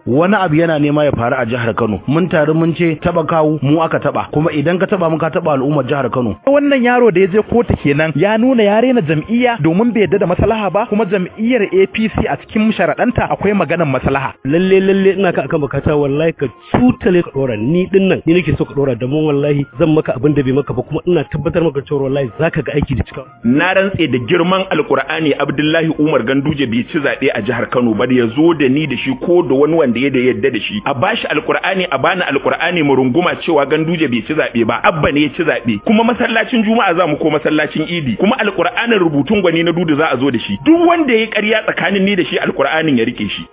wani abu yana nema ya faru a jihar Kano mun taru mun ce taba kawu mu aka taba kuma idan ka taba mu ka taba al'ummar jihar Kano wannan yaro da ya je kotu kenan ya nuna ya rena jam'iyya domin bai yadda da maslaha ba kuma jam'iyyar APC a cikin sharaɗanta akwai maganar maslaha lalle lalle ina ka akan bukata wallahi ka tutale ka dora ni din nan ni nake so ka dora da mun wallahi zan maka abin da bai maka ba kuma ina tabbatar maka cewa wallahi zaka ga aiki da cika na rantse da girman alkur'ani Abdullahi Umar Ganduje bai ci zaɓe a jihar Kano ba da ya zo da ni da shi ko da wani wanda ya da yadda da shi a bashi alkur'ani a bani alkur'ani mu runguma cewa Ganduje bai ci zaɓe ba abba ne ya ci zaɓe kuma masallacin juma'a za mu ko masallacin idi kuma alkur'anin rubutun gwani na dudu za a zo da shi duk wanda ya yi ƙarya tsakanin ni da shi alkur'anin ya rike shi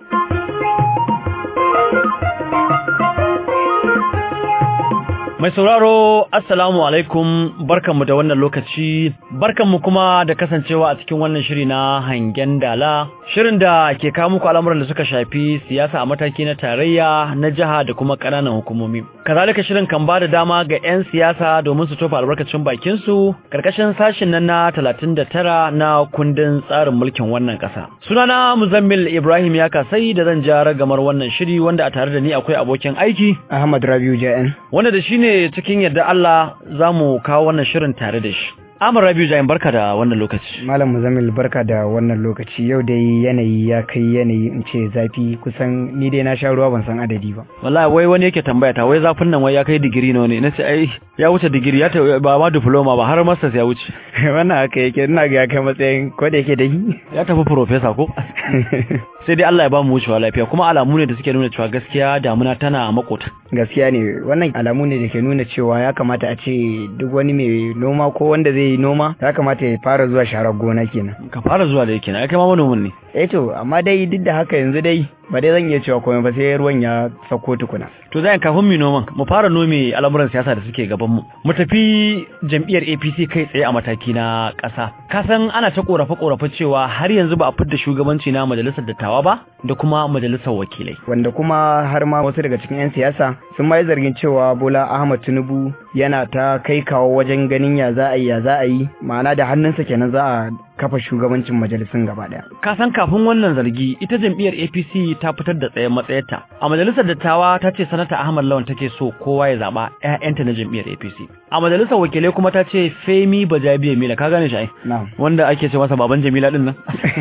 Mai sauraro, Assalamu alaikum, barkanmu da wannan lokaci, barkanmu kuma da kasancewa a cikin wannan shiri na hangen dala, shirin da ke kawo muku al'amuran da suka shafi siyasa a mataki na tarayya, na jiha da kuma ƙananan hukumomi. Kazalika shirin kan ba da dama ga 'yan siyasa domin su tofa albarkacin bakinsu, karkashin sashin nan na talatin da tara na kundin tsarin mulkin wannan ƙasa. Sunana Muzammil Ibrahim ya kasai da zan ja ragamar wannan shiri wanda a tare da ni akwai abokin aiki. Ahmad Rabiu Ja'en. Wanda da shi ne cikin yadda Allah za mu kawo wannan shirin tare da shi. Amar Rabiu Jain barka da wannan lokaci. Malam Muzamil barka da wannan lokaci yau dai yanayi ya kai yanayi in ce zafi kusan ni dai na sha ruwa ban san adadi ba. Wallahi wai wani yake tambaya ta wai zafin nan wai ya kai digiri nawa ne nace ai ya wuce digiri ya ta ba ma diploma ba har masters ya wuce. wannan haka yake ina ga ya kai matsayin ko da yake dai. Ya tafi professor ko? sai dai Allah ya ba mu wucewa lafiya kuma alamu ne da suke nuna cewa gaskiya damuna tana makota. Gaskiya ne wannan alamu ne da ke nuna cewa ya kamata a ce duk wani mai noma ko wanda zai yi noma ya kamata ya fara zuwa sharar gona kenan. Ka fara zuwa da yake na kai ma manomin ne. Eh to amma dai duk da haka yanzu dai ba dai zan iya cewa komai ba sai ruwan ya sako tukuna. To zai kafin mu noman mu fara nome al'amuran siyasa da suke gaban mu. Mu tafi jam'iyyar APC kai tsaye a mataki na ƙasa. Ka san ana ta korafe korafe cewa har yanzu ba a fidda shugabanci na majalisar dattawa ba da kuma majalisar wakilai. Wanda kuma har ma wasu daga cikin 'yan siyasa sun ma yi zargin cewa Bola Ahmad Tinubu yana ta kai kawo wajen ganin ya za a yi ya za a yi ma'ana da hannunsa kenan za a kafa shugabancin majalisun gaba daya. Ka san kafin wannan zargi ita jam'iyyar APC ta fitar da tsayen matsayarta. A majalisar dattawa ta ce sanata Ahmad Lawan take so kowa ya zaba ƴaƴanta na jam'iyyar APC. A majalisar wakilai kuma ta ce Femi Bajabiya Mila ka gane shi ai? Wanda ake ce masa baban Jamila din nan.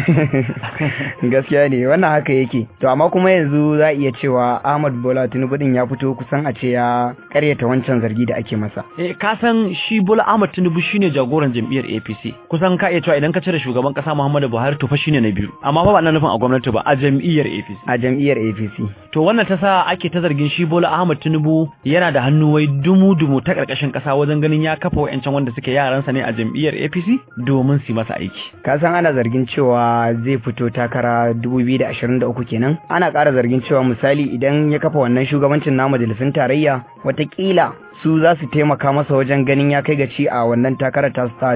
Gaskiya ne wannan haka yake. To amma kuma yanzu za iya cewa Ahmad Bola Tinubu din ya fito kusan a ce ya karyata wancan zargi da ake masa. Eh ka san shi Bola Ahmad Tinubu shine jagoran jam'iyyar APC. Kusan ka iya cewa idan ka cire shugaban kasa Muhammadu Buhari to fa shine na biyu amma fa ba nan nufin a gwamnati ba a jam'iyyar APC a jam'iyyar APC to wannan ta sa ake ta zargin shi Bola Ahmed Tinubu yana da hannu wai dumu dumu ta karkashin kasa wajen ganin ya kafa wayancan wanda suke yaransa ne a jam'iyyar APC domin su masa aiki ka san ana zargin cewa zai fito takara 2023 kenan ana ƙara zargin cewa misali idan ya kafa wannan shugabancin na majalisun tarayya watakila su za su taimaka masa wajen ganin ya kai gaci a wannan takarar ta sa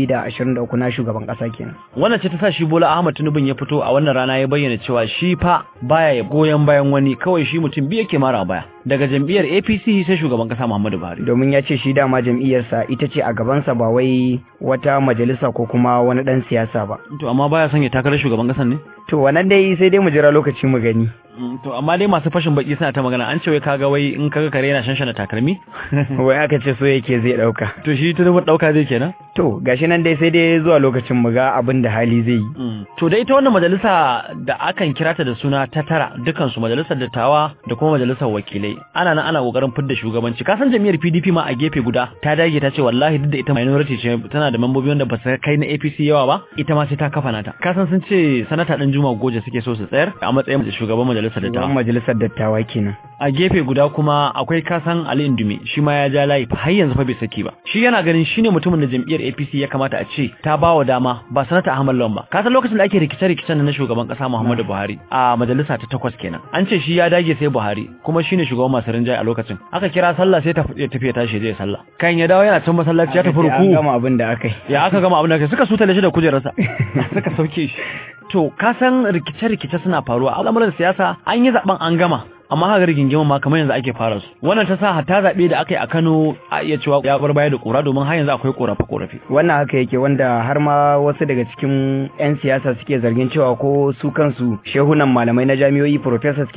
2023 na shugaban kasa kenan. Wannan ce ta sa shi Bola Ahmad Tinubu ya fito a wannan rana ya bayyana cewa shi fa baya ya goyon bayan wani kawai shi mutum biyu yake mara baya daga jam'iyyar APC sai shugaban kasa Muhammadu Buhari. Domin ya ce shi dama jam'iyyarsa ita ce a gabansa ba wai wata majalisa ko kuma wani dan siyasa ba. To amma baya son ya takarar shugaban kasan ne? To wannan dai sai dai mu jira lokaci mu gani. To amma dai masu fashin baki suna ta magana an ce wai kaga wai in kaga kare yana shanshana takalmi? wai aka ce so yake zai dauka. To shi tunubu dauka zai kenan? To gashi nan dai sai dai zuwa lokacin mu ga abin da hali zai yi. To da ita wannan majalisa da akan kira ta da suna ta tara dukan su majalisar dattawa da kuma majalisar wakilai. Ana nan ana kokarin fidda shugabanci. Ka san jami'ar PDP ma a gefe guda ta dage ta ce wallahi duk da ita minority ce tana da membobi wanda ba su kai na APC yawa ba ita ma sai ta kafa nata. Ka san sun ce sanata dan Juma Goje suke so su tsayar a matsayin shugaban majalisar dattawa. majalisar dattawa kenan. A gefe guda kuma akwai kasan Ali Indume shi ma ya ja layi har yanzu fa bai saki ba. Shi yana ganin shine mutumin da jam'iyyar APC ya kamata a ce ta ba wa dama ba sanata Ahmad Lawan ba. Ka san lokacin da ake rikice-rikicen na shugaban kasa Muhammadu Buhari a majalisa ta takwas kenan. An ce shi ya dage sai Buhari kuma shine shugaban masu rinjaye a lokacin. Aka kira sallah sai ta tafi tashi zai sallah. Kan ya dawo yana can masallaci ya tafi ruku. An gama abin da aka yi. Ya aka gama abin da aka yi suka sutale shi da kujerarsa. Suka sauke shi. To ka san rikice-rikice suna faruwa al'amuran siyasa an yi zaben an gama amma haka rigingimin ma kamar yanzu ake fara su wannan ta sa hatta zabe da aka yi a Kano a iya cewa ya bar baya da kura domin har yanzu akwai korafe korafe wannan haka yake wanda har ma wasu daga cikin yan siyasa suke zargin cewa ko su kansu shehunan malamai na jami'o'i professors kenan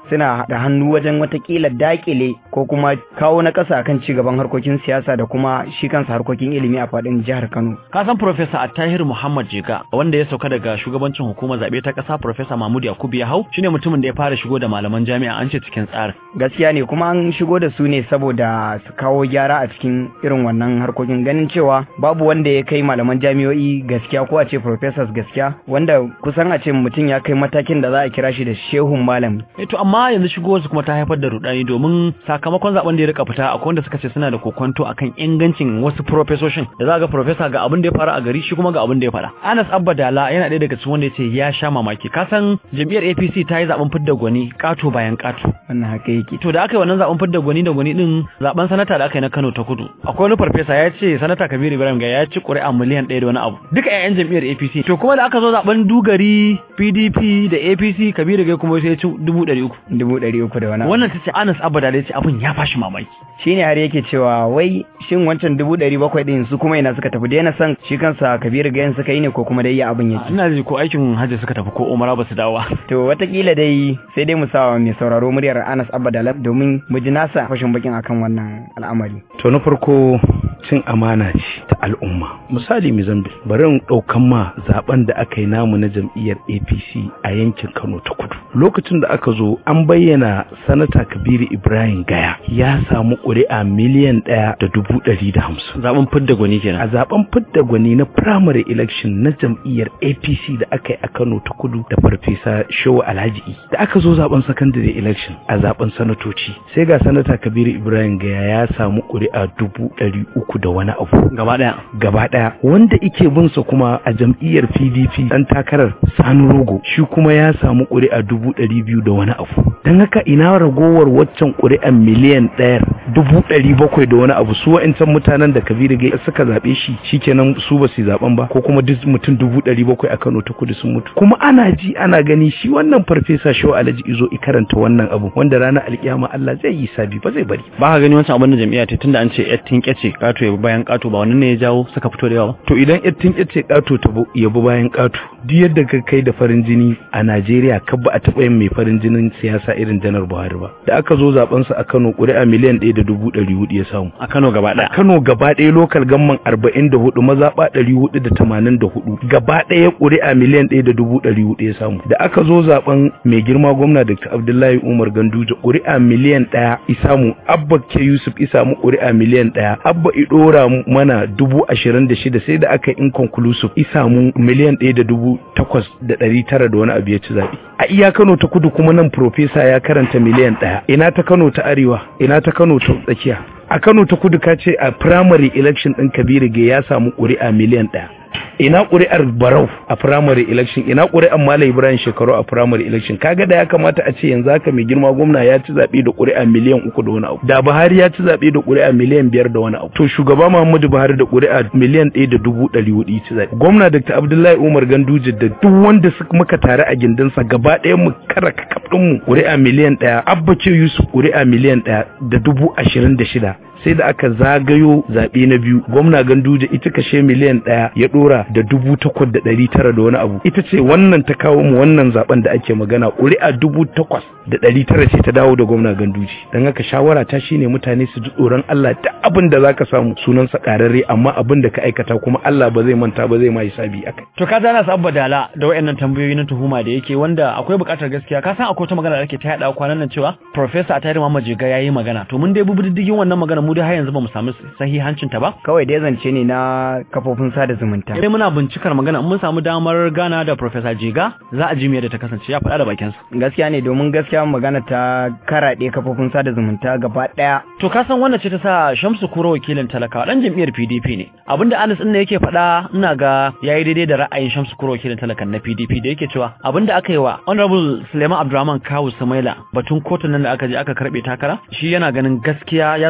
suna da hannu wajen watakila dakile ko kuma kawo na ƙasa akan ci gaban harkokin siyasa da kuma shi kansa harkokin ilimi a faɗin jihar Kano. Ka san Professor Attahir Muhammad Jega wanda ya sauka daga shugabancin hukumar zaɓe ta ƙasa Professor Mahmud Yakubu ya hau shine mutumin da ya fara shigo da malaman jami'a an ce cikin tsarin. Gaskiya ne kuma an shigo da su ne saboda su kawo gyara a cikin irin wannan harkokin ganin cewa babu wanda ya kai malaman jami'o'i gaskiya ko a ce professors gaskiya wanda kusan a ce mutum ya kai matakin da za a kira shi da shehun malami. Eh to amma yanzu shigo su kuma ta haifar da rudani domin sakamakon zaben da ya rika fita akwai wanda suka ce suna da kokonto akan ingancin wasu professorship da za ga professor ga abin da ya faru a gari shi kuma ga abin da ya faɗa. Anas Abba Dala yana ɗaya daga cikin wanda ya ce ya sha mamaki ka san jam'iyyar APC ta yi zaben fidda gwani kato bayan kato. Wannan haka yake. To da aka yi wannan zaben fidda gwani da gwani din zaben sanata da aka yi na Kano ta Kudu. Akwai wani farfesa ya ce sanata Kabiru Ibrahim ga ya ci ƙuri'a miliyan ɗaya da wani abu. Duka 'ya'yan jam'iyyar APC. To kuma da aka zo zaben Dugari, PDP da APC Kabiru ga kuma sai ya ci dubu ɗari uku. Dubu ɗari uku da wani abu. Wannan ta ce Anas Abba Dala ya ce abin ya fashi mamaki. Shi ne har yake cewa wai shin wancan dubu ɗari bakwai ɗin su kuma ina suka tafi daina son shi kansa Kabiru ga suka yi ne ko kuma dai ya abin yake. Ina ji ko aikin hajji suka tafi ko umara ba su dawo. To watakila dai sai dai mu sa mai sauraro muryar Anas Abba Dala domin mu ji nasa fashin bakin akan wannan al'amari. To na farko cin amana ce ta al'umma. Misali Mozambique bari in ɗaukan ma zaben da aka yi namu na jam'iyyar APC a yankin Kano ta Kudu. Lokacin da aka zo an bayyana sanata Kabiru Ibrahim Gaya ya samu ƙuri'a miliyan ɗaya da dubu ɗari da hamsin. Zaben fidda gwani kenan. A zaben fidda gwani na primary election na jam'iyyar APC da aka yi a Kano ta Kudu da Farfesa Shehu Alhaji I. Da aka zo zaben secondary election a zaben sanatoci sai ga sanata Kabiru Ibrahim Gaya ya samu ƙuri'a dubu ɗari uku da wani abu. Gaba ɗaya. Gaba ɗaya wanda ike bin sa kuma a jam'iyyar PDP dan takarar Sani Rogo shi kuma ya samu ƙuri'a dubu ɗari biyu da wani abu. Don haka ina ragowar waccan ƙuri'an miliyan ɗayar dubu ɗari bakwai da wani abu su wa'incan mutanen da Kabiru Gaya suka zaɓe shi shikenan su ba su zaɓen ba ko kuma duk mutum dubu ɗari bakwai a Kano ta kudu sun mutu. Kuma ana ji ana gani shi wannan farfesa Shehu Alhaji Izo i karanta wannan abu wanda ranar alkiyama Allah zai yi sabi ba zai bari. Ba ka gani wancan abin da jam'iyya ta tunda an ce yattin kyace kato ya bayan kato ba wannan ne ya jawo suka fito da yawa To idan yattin kyace kato ta yabi bayan kato duk yadda ka kai da farin jini a Najeriya ka ba a taɓa yin mai farin jinin siyasa irin janar Buhari ba. Da aka zo zaben sa a Kano ƙuri'a miliyan ɗaya da dubu ɗari hudu ya samu. a Kano gaba A ɗaya. Kano gaba ɗaya lokal gamman arba'in da hudu mazaɓa ɗari hudu da tamanin da hudu gaba ɗaya ƙuri'a miliyan ɗaya da dubu ɗari hudu ya samu. Da aka zo zaben mai girma gwamna Dr. Abdullahi Umar Ganduje ƙuri'a miliyan ɗaya i samu Abba K Yusuf i samu ƙuri'a miliyan ɗaya Abba i ɗora mana dubu ashirin da shida sai da aka yi inconclusive i samu miliyan ɗaya da dubu takwas da ɗari tara da wani abu ya ci zaɓe. A iya Kano ta kudu kuma nan Profesa ya karanta miliyan ɗaya. Ina ta Kano ta arewa, ina ta Kano ta tsakiya. A Kano ta kudu ka ce a primary election ɗin Kabiru Ge ya samu ƙuri'a miliyan ɗaya. Ina ƙuri'ar Barau a primary election, ina ƙuri'ar Malam Ibrahim Shekaru a primary election. Kaga da ya kamata a ce yanzu haka mai girma gwamna ya ci zaɓe da ƙuri'a miliyan uku da wani abu. Da Buhari ya ci zaɓe da ƙuri'a miliyan biyar da wani abu. To shugaba Muhammadu Buhari da ƙuri'a miliyan ɗaya da dubu ɗari hudu ya ci zaɓe. Gwamna Dr. Abdullahi Umar Ganduje da duk wanda suka muka tare a gindinsa gaba ɗaya mu kara kakaf ɗinmu ƙuri'a miliyan ɗaya. Abba ce Yusuf ƙuri'a miliyan ɗaya da dubu ashirin da shida. sai da aka zagayo zaɓe na biyu gwamna ganduje ita kashe miliyan ɗaya ya ɗora da dubu takwas da ɗari tara da wani abu ita ce wannan ta kawo mu wannan zaɓen da ake magana ƙuri'a dubu takwas da ɗari tara ce ta dawo da gwamna ganduje don haka shawara ta shine mutane su ji tsoron Allah da abin da zaka samu sunansa ƙararre amma abin da ka aikata kuma Allah ba zai manta ba zai ma hisabi akai To ka zana su abba dala da wayannan tambayoyi na tuhuma da yake wanda akwai buƙatar gaskiya ka san akwai wata magana da ake ta yaɗa kwanan nan cewa Professor Atayir Muhammad Jiga yayi magana to mun dai bi diddigin wannan magana mu dai har yanzu ba mu samu sahihancin ta ba Kawai dai zance ne na kafofin sada zumunta. Dai muna bincikar magana in mun samu damar gana da Professor Jiga za a ji me da ta kasance ya faɗa da bakin sa Gaskiya ne domin gaskiya magana ta karaɗe kafofin sada zumunta gaba ɗaya. To ka san wannan ce ta sa Shamsu Kuro wakilin talakawa dan jam'iyyar PDP ne. Abinda Anas din ne yake faɗa ina ga yayi daidai da ra'ayin Shamsu Kuro wakilin talakan na PDP da yake cewa abinda aka yi wa Honorable Suleiman Abdulrahman Kawu Samaila batun kotun nan da aka je aka karbe takara shi yana ganin gaskiya ya zama wajibi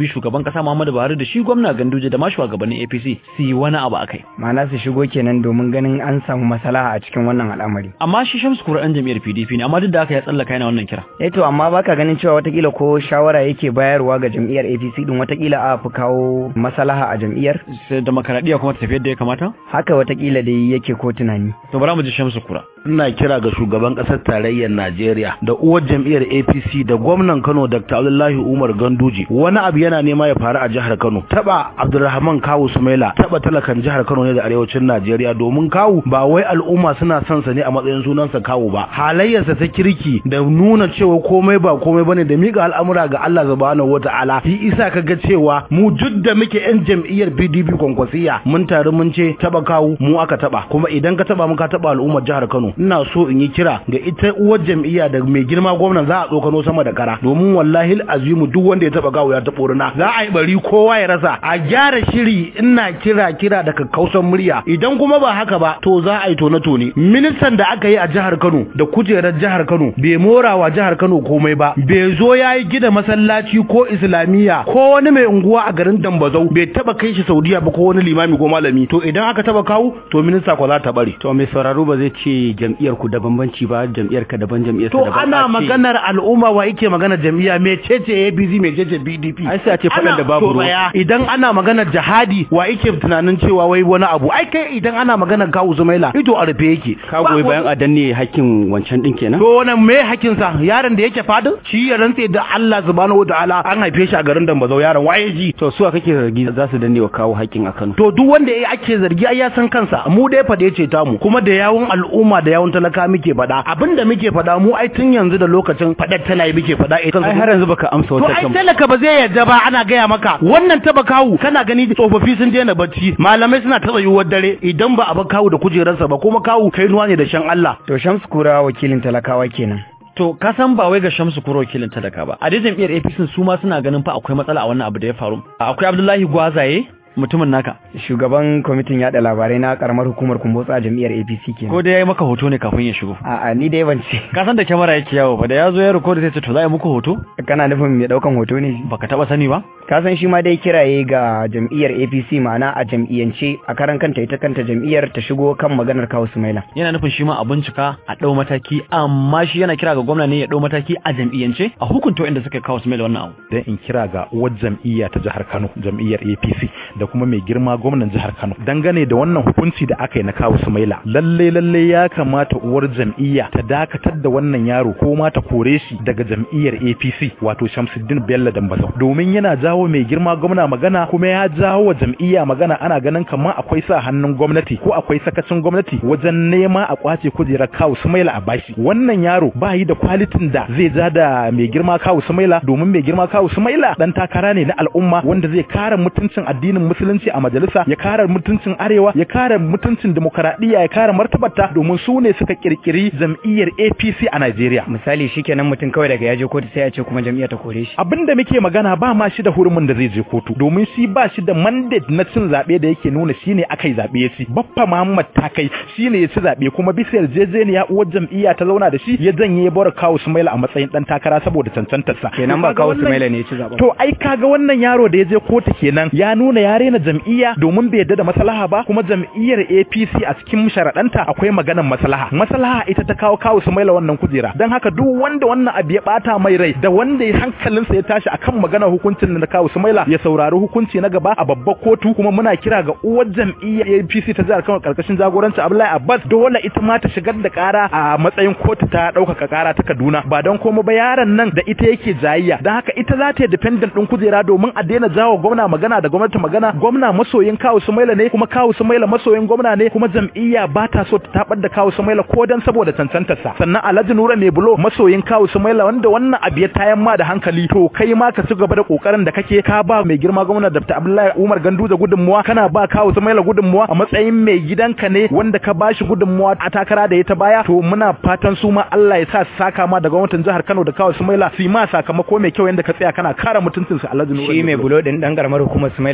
shugaban kasa Muhammadu Buhari da shi gwamna Ganduje da ma shugabannin APC su yi wani abu akai ma'ana su shigo kenan domin ganin an samu maslaha a cikin wannan al'amari amma shi Shamsu Kura ɗan jam'iyyar PDP ne amma duk da haka ya tsallaka yana wannan kira eh to amma baka ganin cewa watakila ko shawara yake bayarwa ga jam'iyyar APC din watakila a fi kawo maslaha a jam'iyyar sai demokaradiyya kuma ta tafi yadda ya kamata haka watakila dai yake ko tunani to bara mu ji Shamsu Kura ina kira ga shugaban ƙasar tarayyar Najeriya da uwar jam'iyyar APC da gwamnan Kano Dr. Abdullahi Umar Ganduje wani abu yana nema ya faru a jihar Kano taba Abdulrahman Kawu Sumaila taba talakan jihar Kano ne da arewacin Najeriya domin Kawu ba wai al'umma suna son sa ne a matsayin sunansa Kawu ba halayyarsa ta kirki da nuna cewa komai ba komai bane da mika al'amura ga Allah subhanahu wata'ala shi isa kaga cewa mu duk da muke yan jam'iyyar PDP kwankwasiya mun taru mun ce taba Kawu mu aka taba kuma idan ka taba mu ka taba al'ummar jihar Kano ina so in yi kira ga ita uwar jam'iyya da mai girma gwamnan za a tsokano sama da kara domin wallahi azimu duk wanda ya taba gawo ya taɓo rina za a yi bari kowa ya rasa a gyara shiri ina kira kira da kakkausan murya idan kuma ba haka ba to za a yi tone tone ministan da aka yi a jihar Kano da kujerar jihar Kano bai morawa jihar Kano komai ba bai zo ya yi gida masallaci ko islamiyya ko wani mai unguwa a garin Dambazau bai taba kai shi Saudiya ba ko wani limami ko malami to idan aka taba kawo to minista ko za ta bari to mai sauraro ba zai ce jam'iyyar ku da bambanci ba jam'iyyar ka daban jam'iyyar to ana maganar al'umma wa yake magana jam'iyya me cece APC me cece PDP ai sai a ce fadan da babu ruwa idan ana maganar jihadi wa yake tunanin cewa wai wani abu ai kai idan ana maganar kawu Zumaila ido a rufe yake ka goyi bayan a danne hakkin wancan din kenan to wannan me hakkin sa yaron da yake fadin shi ya rantse da Allah subhanahu wataala an haife shi a garin Dambazau yaron waye ji to su kake zargi za su danne wa kawo hakkin a Kano to duk wanda ya ake zargi ai ya san kansa mu dai fade ce tamu kuma da yawun al'umma da yawun talaka muke faɗa abinda muke faɗa mu ai tun yanzu da lokacin faɗar tana yi muke faɗa ita ai har yanzu baka amsa to wata ai talaka ba zai yarda ba ana gaya maka wannan taba kawu kana gani tsofaffi sun daina bacci malamai suna ta tsayuwar dare idan ba a ba kawu da kujerarsa ba kuma kawu kai nuwa ne da shan Allah to Shamsu Kura wakilin talakawa kenan To ka san ba wai ga Shamsu Kuro wakilin talaka ba. A dai jam'iyyar APC su ma suna ganin fa akwai matsala a wannan abu da ya faru. Akwai Abdullahi Gwazaye mutumin naka. shugaban kwamitin yada labarai na karamar hukumar kumbotsa a jam'iyyar APC kenan Ko dai yayi maka hoto ne kafin ya shigo. a'a ni dai ban ce Ka san da kyamara yake yawo ba da ya zo ya record sai ce to za a yi muku hoto? kana nufin mai daukan hoto ne Baka taba sani ba? ka san shi ma dai kiraye ga jam'iyyar APC ma'ana a jam'iyyance a karan kanta ita kanta jam'iyyar ta shigo kan maganar kawo Sumaila Yana nufin shi ma a bincika a ɗau mataki amma shi yana kira ga gwamna ne ya ɗau mataki a jam'iyyance a hukunta inda suka kawo su mai da wannan abu. dan in kira ga uwar jam'iyya ta jihar Kano jam'iyyar APC da kuma mai girma gwamnan jihar Kano dangane da wannan hukunci da aka yi na kawo Sumaila lalle lalle ya kamata uwar jam'iyya ta dakatar da wannan yaro ko ma ta kore shi daga jam'iyyar APC wato Shamsuddin Bello Dambazau domin yana jawo mai girma gwamna magana kuma ya jawo wa jam'iyya magana ana ganin kamar akwai sa hannun gwamnati ko akwai sakacin gwamnati wajen nema a kwace kujerar kawo Sumaila a bashi wannan yaro ba yi da kwalitin da zai ja da mai girma kawo Sumaila domin mai girma kawo Sumaila dan takara ne na al'umma wanda zai kare mutuncin addinin musulunci a majalisa ya kare mutuncin arewa ya kare mutuncin demokradiyya ya kare martabarta domin su ne suka kirkiri jam'iyyar APC a Najeriya misali shikenan mutum kawai daga yaje kotu sai ya ce kuma jam'iyyar ta kore shi abinda muke magana ba ma shi da hurumin da zai je kotu domin shi ba shi da mandate na cin zabe da yake nuna shine akai zabe ya ci baffa Muhammad Takai shine ya ci zabe kuma bisa yarjejeniya uwar jam'iyya ta zauna da shi ya janye ya bar kawo Sumaila a matsayin dan takara saboda cancantarsa kenan ba kawo Sumaila ne ya ci zaben To ai kaga wannan yaro da ya je kotu kenan ya nuna ya rena jam'iyya domin bai yarda da maslaha ba kuma jam'iyyar APC a cikin sharaɗanta akwai maganar maslaha. Maslaha ita ta kawo kawo su maila wannan kujera. Dan haka duk wanda wannan abu ya bata mai rai da wanda ya hankalinsa ya tashi akan maganar hukuncin da kawo su maila ya saurari hukunci na gaba a babbar kotu kuma muna kira ga uwar jam'iyyar APC ta jihar Kano karkashin jagoranci Abdullahi Abbas dole ita ma ta shigar da kara a matsayin kotu ta ɗaukaka kara ta Kaduna ba don komai ba yaron nan da ita yake jayayya dan haka ita za ta yi dependent din kujera domin a daina jawo gwamna magana da gwamnati magana gwamna masoyin kawo Sumaila ne kuma kawo Sumaila masoyin gwamna ne kuma jam'iyya ba ta so ta tabar da kawo Sumaila ko dan saboda cancantar sa sannan Alhaji Nura ne bulo masoyin kawo Sumaila wanda wannan abu ya tayan ma da hankali to kai ma ka ci gaba da kokarin da kake ka ba mai girma gwamna Dr. Abdullahi Umar Ganduja gudunmuwa kana ba kawo Sumaila gudunmuwa a matsayin mai gidanka ne wanda ka bashi gudunmuwa a takara da ya ta baya to muna fatan su ma Allah ya sa su saka ma da gwamnatin jihar Kano da kawo Sumaila su yi ma sakamako mai kyau yanda ka tsaya kana kare mutuncinsa Alhaji Nura shi mai bulo din dan karamar hukumar Sumaila ne ko ta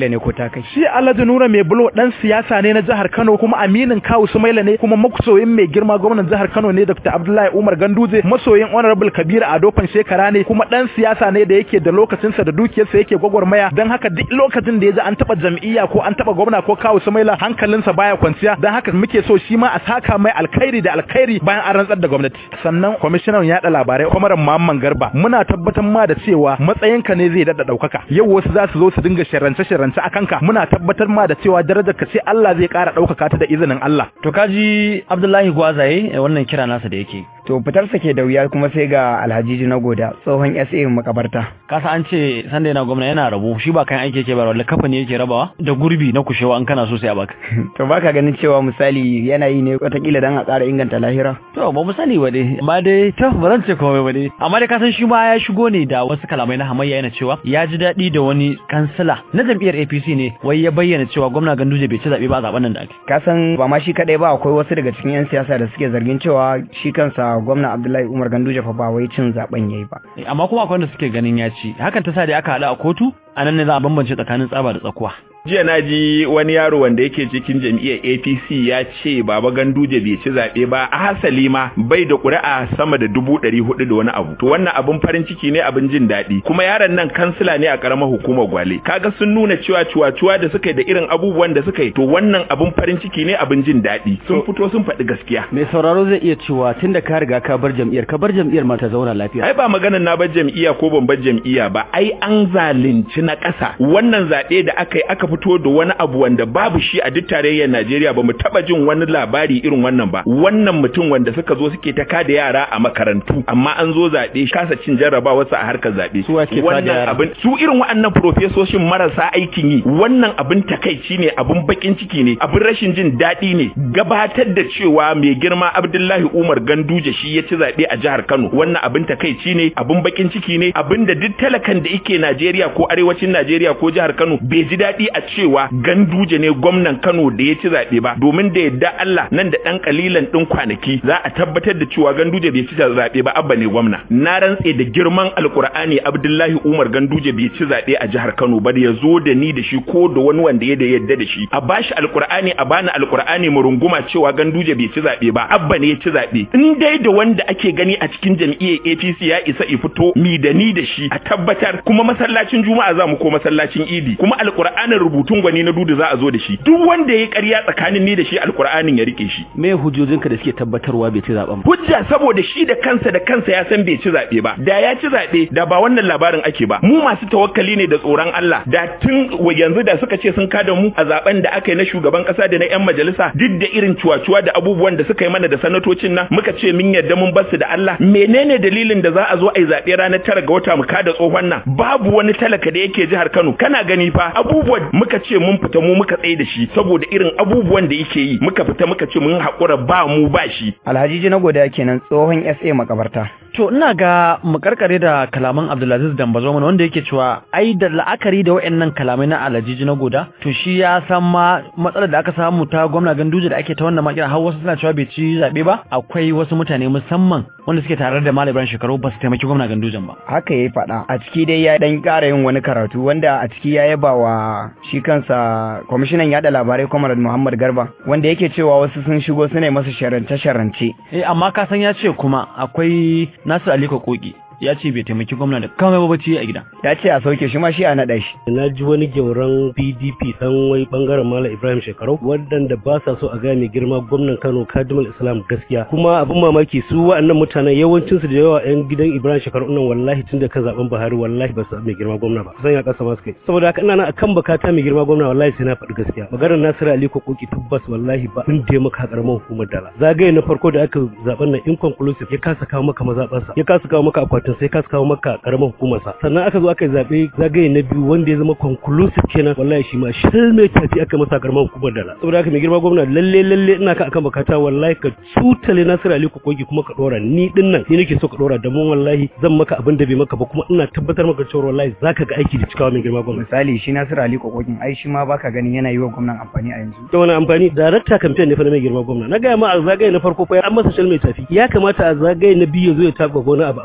matakai shi Alhaji Nura mai bulo dan siyasa ne na jihar Kano kuma aminin Kawu Sumaila ne kuma makusoyin mai girma gwamnatin jihar Kano ne Dr. Abdullahi Umar Ganduje masoyin Honorable Kabir Adofan shekara ne kuma dan siyasa ne da yake da lokacinsa da dukiyarsa yake gwagwarmaya dan haka duk lokacin da ya ji an taba jam'iyya ko an taba gwamna ko Kawu Sumaila hankalinsa baya kwanciya dan haka muke so shi ma a saka mai alkhairi da alkhairi bayan an rantsar da gwamnati sannan kwamishinan yaɗa labarai Kwamaran Muhammad Garba muna tabbatar ma da cewa matsayinka ne zai dada daukaka yau wasu za su zo su dinga sharrance sharrance a kanka muna tabbatar ma da cewa darajar ka ce Allah zai ƙara daukaka ta da izinin Allah to kaji Abdullahi Gwazaye wannan kira nasa da yake to fitarsa ke da wuya kuma sai ga Alhaji na goda tsohon SA makabarta kasa an ce sanda yana gwamna yana rabo shi ba kan aiki yake ba walla kafa ne yake rabawa da gurbi na kushewa an kana so sai a baka to baka ganin cewa misali yana yi ne watakila dan a ƙara inganta lahira to ba mu sani ba dai amma dai to ba zan ce komai ba dai amma dai kasan shi ma ya shigo ne da wasu kalamai na hamayya yana cewa ya ji daɗi da wani kansila na jam'iyyar APC ne wai ya bayyana cewa gwamna Ganduje bai ci zaɓe ba a zaben nan da ake kasan ba ma shi kadai ba akwai wasu daga cikin yan siyasa da suke zargin cewa shi kansa gwamna Abdullahi Umar Ganduje fa ba wai cin zaben yayi ba amma kuma akwai wanda suke ganin ya ci hakan ta sa da aka haɗu a kotu a nan ne za a bambance tsakanin tsaba da tsakuwa jiya na ji wani yaro wanda yake cikin jam'iyyar apc ya ce baba ganduje bai ci zaɓe ba a hasali ma bai da ƙuri'a sama da dubu ɗari hudu da wani abu to wannan abin farin ciki ne abin jin daɗi kuma yaron nan kansila ne a ƙaramar hukumar gwale kaga sun nuna cewa cuwa-cuwa da suka yi da irin abubuwan da suka yi to wannan abin farin ciki ne abin jin daɗi sun fito sun faɗi gaskiya mai sauraro zai iya cewa tunda ka riga ka bar jam'iyyar ka bar jam'iyyar ma ta zauna lafiya ai ba maganar na bar jam'iyya ko ban bar jam'iyya ba ai an zalunci na ƙasa wannan zaɓe da aka yi aka fito da wani abu wanda babu shi a duk tarayyar Najeriya ba mu taba jin wani labari irin wannan ba wannan mutum wanda suka zo suke ta kada yara a makarantu amma an zo zaɓe kasa cin jarrabawa su a harkar zaɓe wannan abin su irin waɗannan profesoshin marasa aikin yi wannan abin takaici ne abin bakin ciki ne abin rashin jin daɗi ne gabatar da cewa mai girma Abdullahi Umar Ganduje shi ya ci zaɓe a jihar Kano wannan abin takaici ne abin bakin ciki ne abin da duk talakan da yake Najeriya ko arewacin Najeriya ko jihar Kano bai ji daɗi a cewa ganduje ne gwamnan Kano da ya ci zaɓe ba domin da yadda Allah nan da ɗan kalilan ɗin kwanaki za a tabbatar da cewa ganduje bai ci zaɓe ba abba ne gwamna na rantse da girman alkur'ani Abdullahi Umar ganduje bai ci zaɓe a jihar Kano ba da ya zo da ni da shi ko da wani wanda ya da yadda da shi a bashi alkur'ani a bani alkur'ani mu runguma cewa ganduje bai ci zaɓe ba abba ne ya ci zaɓe in dai da wanda ake gani a cikin jam'iyyar APC ya isa i fito mi da ni da shi a tabbatar kuma masallacin juma'a za mu ko masallacin idi kuma alkur'anin rubutun gwani na dudu za a zo da shi duk wanda ya ƙarya tsakanin ni da shi alkur'anin ya rike shi me hujjojinka da suke tabbatarwa bai ci zaben ba hujja saboda shi da kansa da kansa ya san bai ci zaɓe ba da ya ci zaɓe da ba wannan labarin ake ba mu masu tawakkali ne da tsoron Allah da tun yanzu da suka ce sun kada mu a zaben da aka yi na shugaban kasa da na yan majalisa duk da irin cuwa-cuwa da abubuwan da suka yi mana da sanatocin nan muka ce min yadda mun bar su da Allah menene dalilin da za a zo a yi zaɓe ranar tara ga wata mu kada tsohon nan babu wani talaka da yake jihar Kano kana gani fa abubuwan muka ce mun fita mu muka tsaye da shi saboda irin abubuwan da yake yi muka fita muka ce mun haƙura ba mu ba shi Alhaji na goda kenan tsohon SA makabarta To ina ga mu karkare da kalaman Abdulaziz Dambazo mana wanda yake cewa ai da la'akari da wayannan kalamai na Alhaji na goda to shi ya san ma matsalar da aka samu ta gwamna Ganduje da ake ta wannan makira har wasu suna cewa bai ci zabe ba akwai wasu mutane musamman wanda suke tare da Malam Ibrahim Shekaru ba su taimaki gwamna Gandujen ba. haka yayi faɗa a ciki dai ya dan ƙara yin wani karatu wanda a ciki ya yaba wa shi kansa kwamishinan yada labarai Comrade Muhammad Garba wanda yake cewa wasu sun shigo suna masa sharance sharance Eh amma ka san ya ce kuma akwai Nasir Aliko Koki ya ce bai taimaki gwamna da kamar ba bacci a gida. ya ce a sauke shi ma shi a naɗa shi na ji wani gyauran pdp dan wai bangaren malam ibrahim shekarau waɗanda ba sa so a gaya mai girma gwamnan kano kadimul islam gaskiya kuma abin mamaki su wa'annan mutanen yawancin su da yawa yan gidan ibrahim shekarau nan wallahi tun da kan zaben buhari wallahi ba su mai girma gwamna ba kusan ya kasa masu kai saboda haka ina nan akan bakata mai girma gwamna wallahi sai na faɗi gaskiya maganar nasiru ali kokoki tabbas wallahi ba kun da maka karamar hukumar dala zagaye na farko da aka zaben nan inconclusive ya kasa kawo maka mazaɓarsa ya kasa kawo maka akwatin sai kasa kawo maka karamar hukumarsa sannan aka zo aka yi zaɓe zagaye na biyu wanda ya zama conclusive kenan wallahi shi ma shil mai tafi aka masa karamar hukumar dala saboda haka mai girma gwamna lalle lalle ina ka akan bakata wallahi ka tutale Nasiru Ali Kokogi kuma ka dora ni din nan ni nake so ka dora da mun wallahi zan maka abin da bai maka ba kuma ina tabbatar maka cewa wallahi zaka ga aiki da cikawa mai girma gwamna misali shi Nasiru Ali Kokokin ai shi ma baka ganin yana yi wa gwamnan amfani a yanzu da wani amfani darakta campaign ne fa na mai girma gwamna na gaya ma a zagaye na farko fa an masa shil mai tafi ya kamata a zagaye na biyu ya zo ya taka wani abu amma wallahi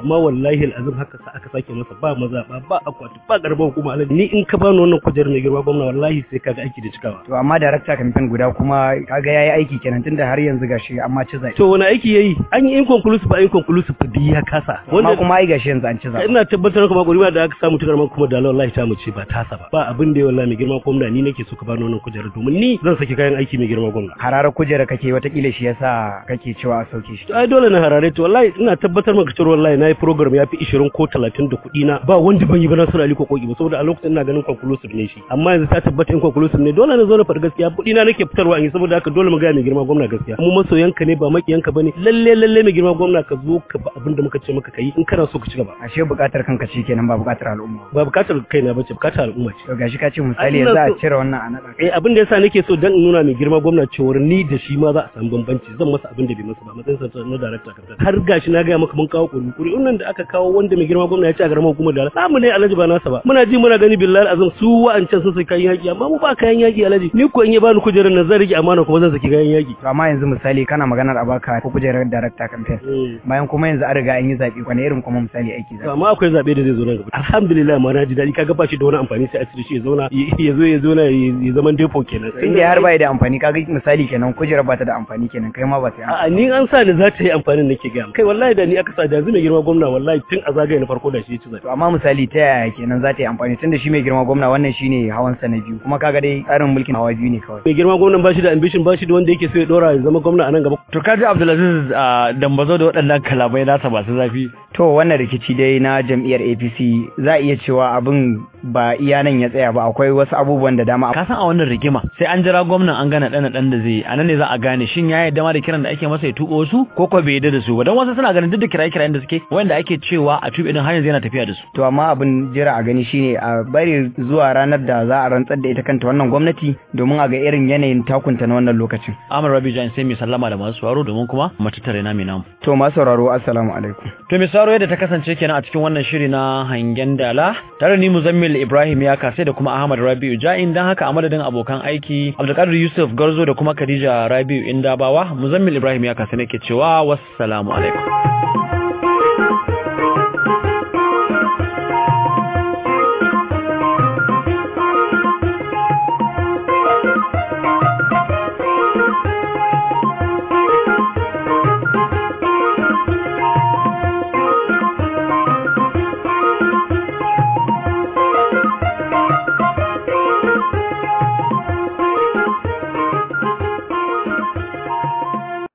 wallahi alazim haka sa aka sake masa ba maza ba ba akwati ba garba hukuma alaji ni in ka bani wannan kujerar mai girma gwamna wallahi sai kaga aiki da cikawa to amma darakta kamfen guda kuma kaga yayi aiki kenan tunda har yanzu gashi amma ci zaɓe to wani aiki yayi an yi inconclusive ba inconclusive duk ya kasa amma kuma ai gashi yanzu an ci zaɓe ina tabbatar kuma gurbi da aka samu tukar kuma da wallahi ta mu ce ba tasa ba ba abin da wallahi mai girma gwamna ni nake so ka bani wannan kujerar domin ni zan saki kayan aiki mai girma gwamna hararar kujera kake watakila shi yasa kake cewa a sauke shi to ai dole na harare to wallahi ina tabbatar maka cewa wallahi nayi program ya fi 20 ko 30 da kuɗi na ba wanda ban yi ba Nasiru Ali ko koki ba saboda a lokacin ina ganin conclusive ne shi amma yanzu ta tabbata in conclusive ne dole na zo na faɗi gaskiya kuɗi na nake fitarwa in yi saboda haka dole mu ga mai girma gwamna gaskiya mu masoyanka ne ba makiyanka bane lalle lalle mai girma gwamna ka zo ka ba abin da muka ce maka kai in kana so ka ci gaba ashe buƙatar kanka ce kenan ba buƙatar al'umma ba buƙatar kaina bace buƙatar al'umma ce to gashi ka ce misali yanzu a cire wannan a naɗa eh abin da yasa nake so dan in nuna mai girma gwamna cewa ni da shi ma za a samu bambanci zan masa abin da bai masa ba matsayin sa na director kan har gashi na ga maka mun kawo kuri kuri nan da aka kawo wanda mai girma gwamna ya ce a garin hukumar da samu ne alhaji ba nasa ba muna ji muna gani billahi azam su wa'ancan sun sai kayan yaki amma mu ba kayan yaki alhaji ni ko in ya bani kujerar nan zan rike amana kuma zan saki kayan yaki to amma yanzu misali kana maganar a baka ko kujerar director campaign bayan kuma yanzu an riga an yi zabi wani irin kuma misali aiki zabi amma akwai zabe da zai zo nan gaba alhamdulillah ma na ji dadi kaga ba shi da wani amfani sai a cire shi ya zauna ya zo ya zauna ya zaman depo kenan inda har bai da amfani kaga misali kenan kujerar ba ta da amfani kenan kai ma ba ta a'a ni an sa ni za ta yi amfanin nake ga kai wallahi da ni aka sa da yanzu mai girma gwamna wallahi tun a zagaye na farko da shi ya ci zabe to amma misali ta yaya kenan za ta yi amfani tunda shi mai girma gwamna wannan shine hawan sa na biyu kuma kaga dai tsarin mulkin hawa biyu ne kawai mai girma gwamnan ba shi da ambition ba shi da wanda yake so ya dora ya zama gwamna a nan gaba to kaji Abdulaziz dambazo da waɗannan kalamai nasa masu zafi to wannan rikici dai na jam'iyyar APC za a iya cewa abin ba iya nan ya tsaya ba akwai wasu abubuwan da dama ka san a wannan rigima sai an jira gwamnan an gana ɗana ɗan da zai a nan ne za a gane shin ya yarda ma da kiran da ake masa ya tuɓo su ko ko bai yarda da su ba don wasu suna ganin duk da kiraye kirayen da suke wanda ake cewa a tuɓe din har yanzu yana tafiya da su to amma abin jira a gani shine a bari zuwa ranar da za a rantsar da ita kanta wannan gwamnati domin a ga irin yanayin takunta na wannan lokacin Amar Rabi Jan sai mai sallama da masu sauraro domin kuma matattare na mai namu to masu sauraro assalamu alaikum to mai sauraro yadda ta kasance kenan a cikin wannan shiri na hangen dala tare ni Muzammil Ibrahim ya kasai da kuma Ahmad Rabi'u Ja'in dan haka a madadin abokan aiki Abdulkadir Yusuf Garzo da kuma Khadija Rabi'u Indabawa Muzammil Ibrahim ya kasai nake cewa wassalamu alaikum